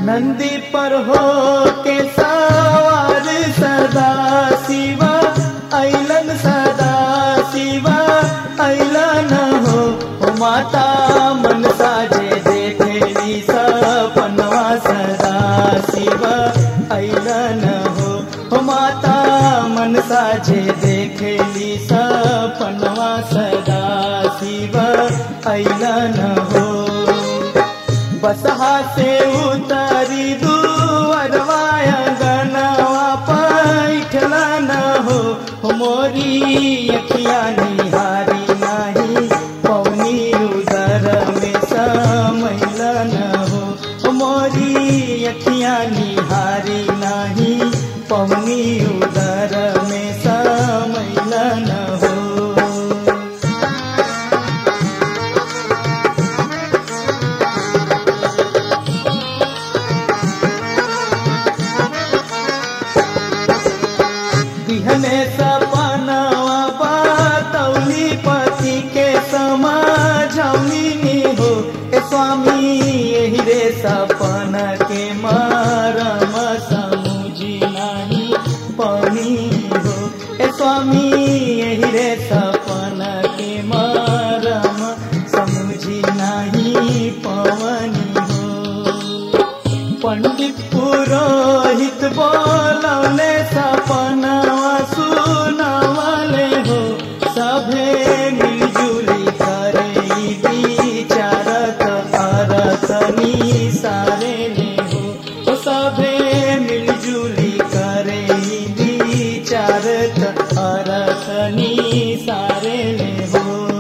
नंदी पर हो के सवार सदा शिवा ऐलन सदा शिवा ऐलन हो ओ माता मन साजे देखेली सपनवा सदा शिवा ऐलन हो ओ माता मन साजे देखेली सपनवा सदा शिवा ऐलन हो बसहा से उतारी दुअरवाय गनवा पैठला न हो हो मोरी अखिया निहारी नाही पौनी उदर में समैल न हो हो मोरी अखिया निहारी नाही पौनी उदर में समैल न हो बिहने सपनवा बातौली पति के समझौनी हो ए स्वामी यही रे सपन के मरम समुझी नहीं पनी हो ए स्वामी यही रे सपन के मरम समुझी नहीं पवनी हो पंडित पुरोहित बोलौले सपनवा सुनवले हो सभे मिलजुली करे ई विचारत अरतनी सारे ले हो ओ सभे मिलजुली करे ई विचारत अरतनी सारे ले हो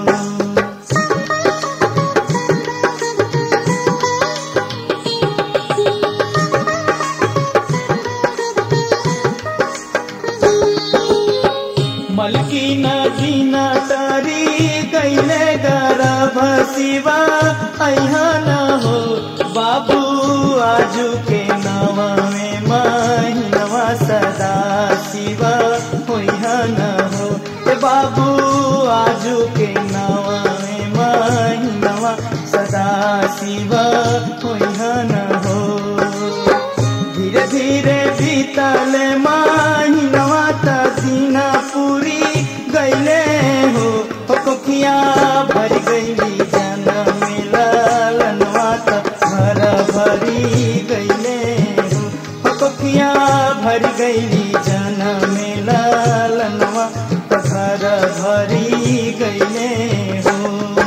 मलकी नदी न तरी कैले गर्भ शिवा अहा न हो बाबू आजू के नवा में महीनवा सदा शिवा होइहा न हो ए बाबू आजू के नवा में महीनवा सदा शिवा होइहा न हो धीरे धीरे बीतल महीनवा त दीना पूरी गईले हो हो कोखिया भर गईली जन मिलनवा त घर भरी गईले हो हो कोखिया भर गईली जन मिलनवा त घर भरी गईले हो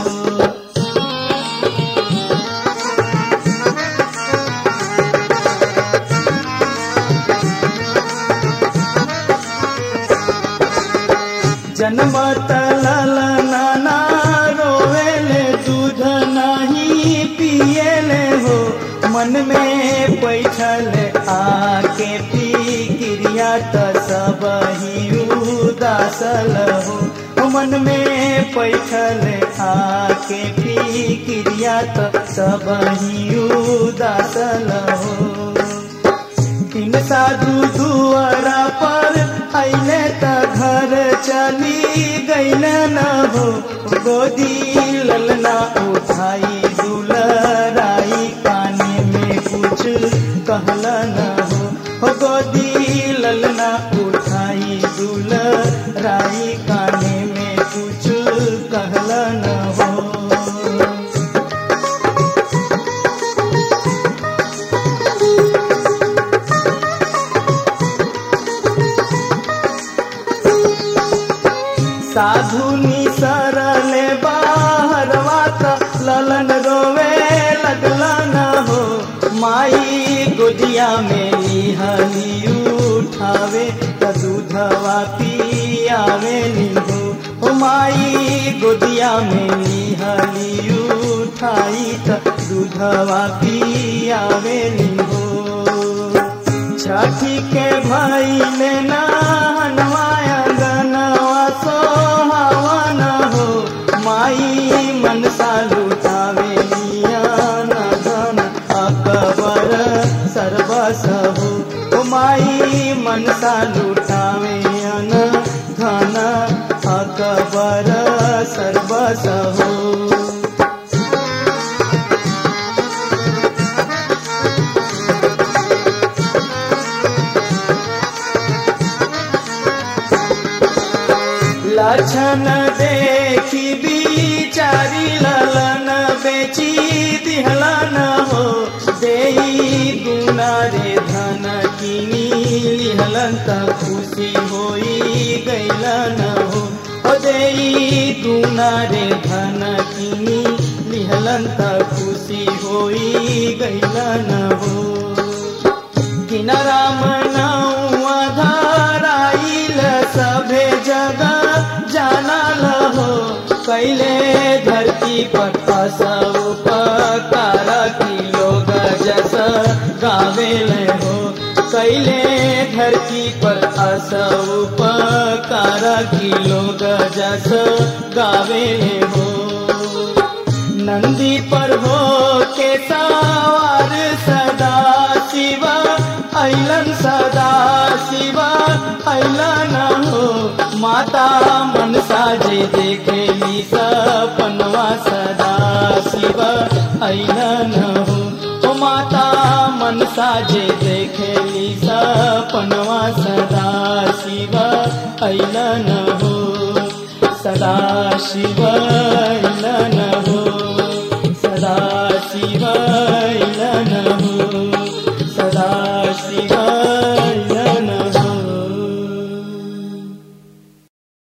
जन्मत ललना रोवेले दूध नहीं पिएले हो मन में पैठल आके पी क्रिया त सब ही उदासल हो हो मन में पैठल आके पी क्रिया त सब ही उदासल हो तीन साधु दुआरा पर अइले त घर चली गइल न हो गोदी ललना उठाई दुलराई काने में कुछ कहल न हो हो गोदी ललना उठाई दुलराई काने में कुछ कहल न हो साधु निसरले बाहरवा त ललन रोवे लगला न हो माई गोदिया में निहली उठावे त दूधवा पियावे हो ओ माई गोदिया में निहली उठाई त दूधवा पियावे हो छठी के भाई ले नहनवाया गनवा सोहावन हो माई मनसा लुटावे नियान धन अकबर सर्वस हो ओ माई मनसा लुटावे अन धन अकबर सर्वस हो लक्षण देखी बिचारी ललन बेची दिहलन हो देई दुना रे धन किनी लिहलन त खुशी होई गैलन हो ओ देई दुना रे धन किनी लिहलन त खुशी होई गैलन हो किनारा मनाऊ धाराइल सभे जगह जानल हो कैले धरती पर सब उपकार की लोग जस गावेल हो कैले धरती पर सब उपकार की लोग जस गावेल हो नंदी पर हो के सवार सदा शिवा ऐलन सदा शिवा ऐलन हो माता मनसा जे देखेली सपनवा सदा शिवा ऐलन हो ओ माता मनसा जे देखेली सपनवा सदा शिवा ऐलन हो सदा शिव